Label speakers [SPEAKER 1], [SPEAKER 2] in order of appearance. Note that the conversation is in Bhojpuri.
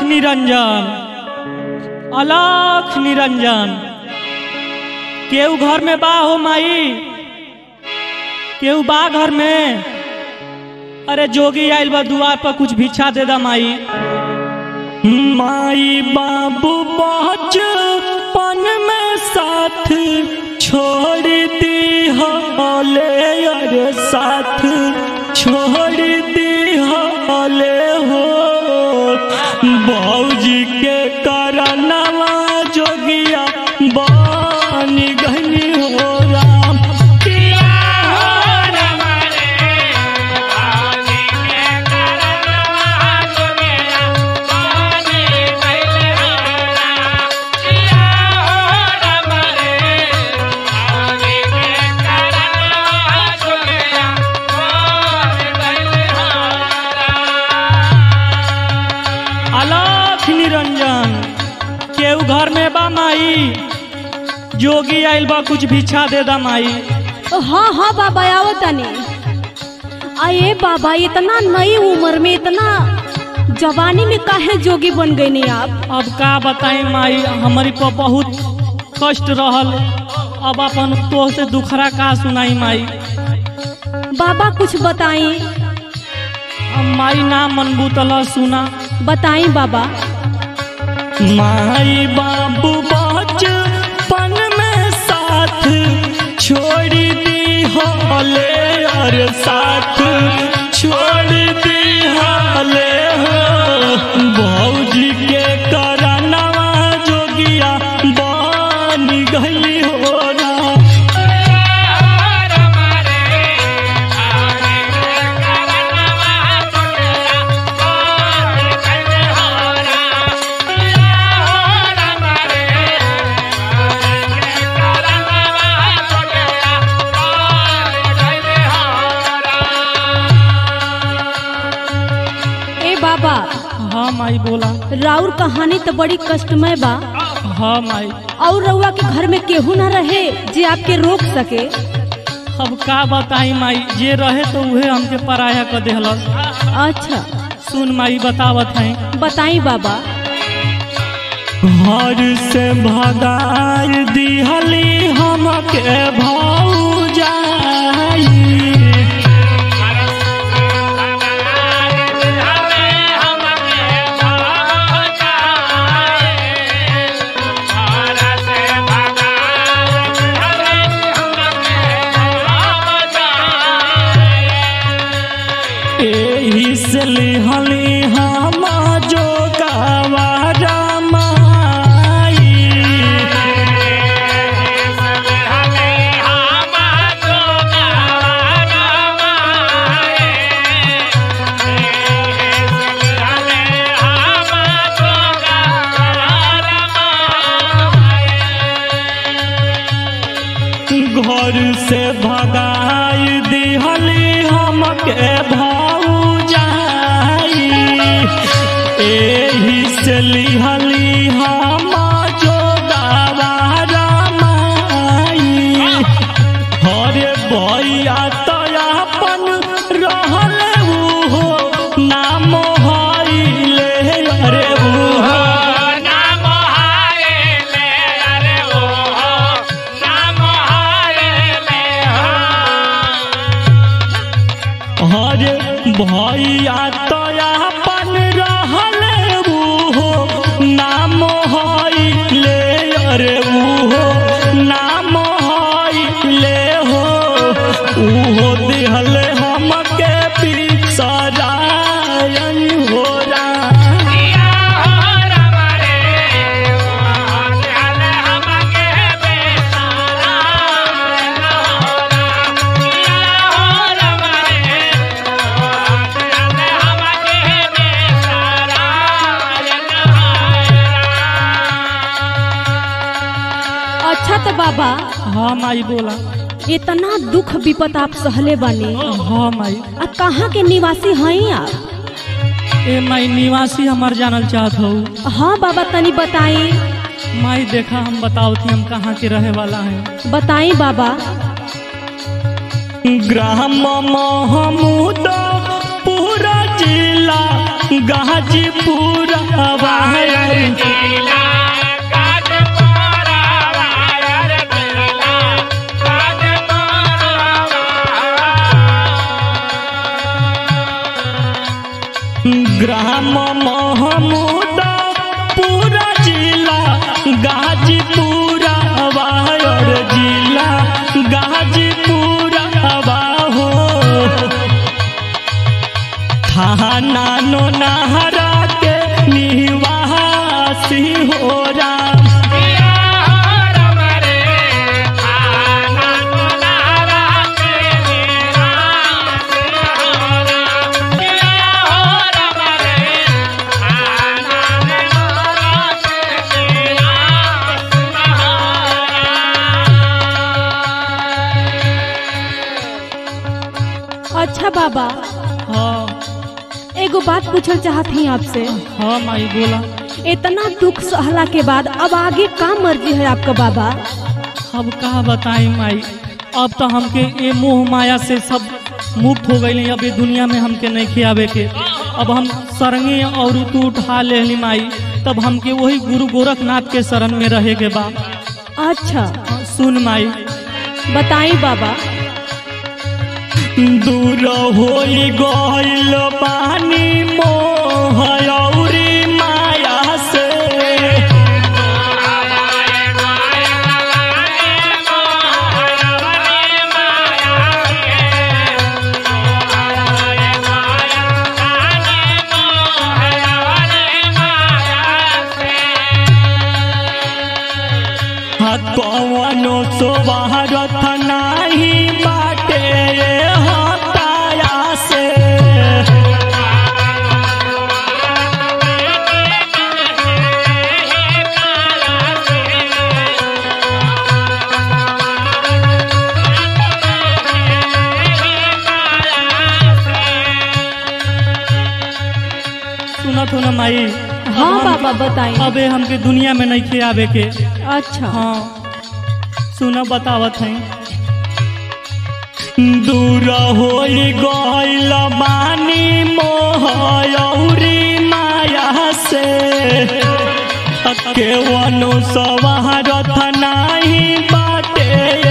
[SPEAKER 1] निरंजन अलख निरंजन केहू घर में बा हो माई केहू बा घर में अरे जोगी आइल बा दुआर पर कुछ भिक्षा दे दा माई माई बाबू बचपन में साथ छोड़ दी हले अरे साथ छोड़ दी हले हो बौजी के करनवा जोगिया बानी गनी हो राम अलख निरंजन केहू घर में बा माई जोगी आइल बा कुछ भिक्षा दे दा माई
[SPEAKER 2] हाँ हाँ बाबा आओ तनी अये बाबा इतना नई उम्र में इतना जवानी में काहे जोगी बन गई नहीं आप
[SPEAKER 1] अब का बताई माई हमारी पर बहुत कष्ट रहल अब अपन तो से दुखरा का सुनाई माई
[SPEAKER 2] बाबा कुछ बताई
[SPEAKER 1] अब माई ना मनबू तला सुना
[SPEAKER 2] बताई बाबा
[SPEAKER 1] माई बाबू बचपन में साथ छोड़ दी हले और साथ छोड़ दी हले हो भौजी के करनवा जोगिया बनी गई हो राम
[SPEAKER 2] ए बाबा
[SPEAKER 1] हाँ माई बोला
[SPEAKER 2] राउर कहानी तो बड़ी कष्टमय बा
[SPEAKER 1] हाँ माई
[SPEAKER 2] और रउआ के घर में केहू न रहे जे आपके रोक सके
[SPEAKER 1] अब का बताई माई जे रहे तो उहे हमके पराया कर देहलस
[SPEAKER 2] अच्छा
[SPEAKER 1] सुन माई बतावत हैं
[SPEAKER 2] बताई बाबा
[SPEAKER 1] घर से भगार दिहली हमके भौजाई एही से लिहली हम जो गवारा माई घर से भगाई दिहली हमके भौजाई एही से लिहली हम जो गवारा माई हरे भैया तो अपन रहल उहो नाम हईले अरे उहो हरे भैया तो अपन रहल उहो नाम हईले अरे उहो नाम हईले हो उहो दिहल हमके बिसरायन हो राम
[SPEAKER 2] अच्छा तो बाबा
[SPEAKER 1] हाँ माई बोला
[SPEAKER 2] इतना दुख विपत आप सहले बने
[SPEAKER 1] हाँ माई
[SPEAKER 2] आ कहाँ के निवासी हैं आप
[SPEAKER 1] ए माई निवासी हमार जानल चाहत हो
[SPEAKER 2] हाँ बाबा तनी बताई
[SPEAKER 1] माई देखा हम बताओ थी हम कहाँ के रहे वाला हैं
[SPEAKER 2] बताई बाबा
[SPEAKER 1] ग्राम महमूद पूरा जिला गाजीपुर ग्राम महमूद पूरा जिला गाजीपुर वायर जिला गाजीपुर हो थाना नो नहरा के निवासी हो राम
[SPEAKER 2] अच्छा बाबा
[SPEAKER 1] हाँ
[SPEAKER 2] एगो बात पूछल चाहत ही आपसे
[SPEAKER 1] हाँ माई बोला
[SPEAKER 2] इतना दुख सहला के बाद अब आगे का मर्जी है आपका बाबा
[SPEAKER 1] अब का बताई माई अब तो हमके ये मोह माया से सब मुक्त हो गई अब ये दुनिया में हमके नहीं खियावे के अब हम सरंगे और तू उठा ले माई तब हमके वही गुरु गोरखनाथ के शरण में रहे के बा
[SPEAKER 2] अच्छा
[SPEAKER 1] सुन माई
[SPEAKER 2] बताई बाबा
[SPEAKER 1] दूर होई गइल पानी मोह औरी माया से हा कवनो सोबारथ नाही बाटे हताया से सुनत हो ना माई
[SPEAKER 2] हाँ
[SPEAKER 1] अब हम-
[SPEAKER 2] बाबा बताई
[SPEAKER 1] अबे हमके दुनिया में नहीं खियावे के
[SPEAKER 2] अच्छा
[SPEAKER 1] हाँ सुना बतावत है दूर होई गइल बानी मोह औरी माया से केवनो सवारथ नाही बाटे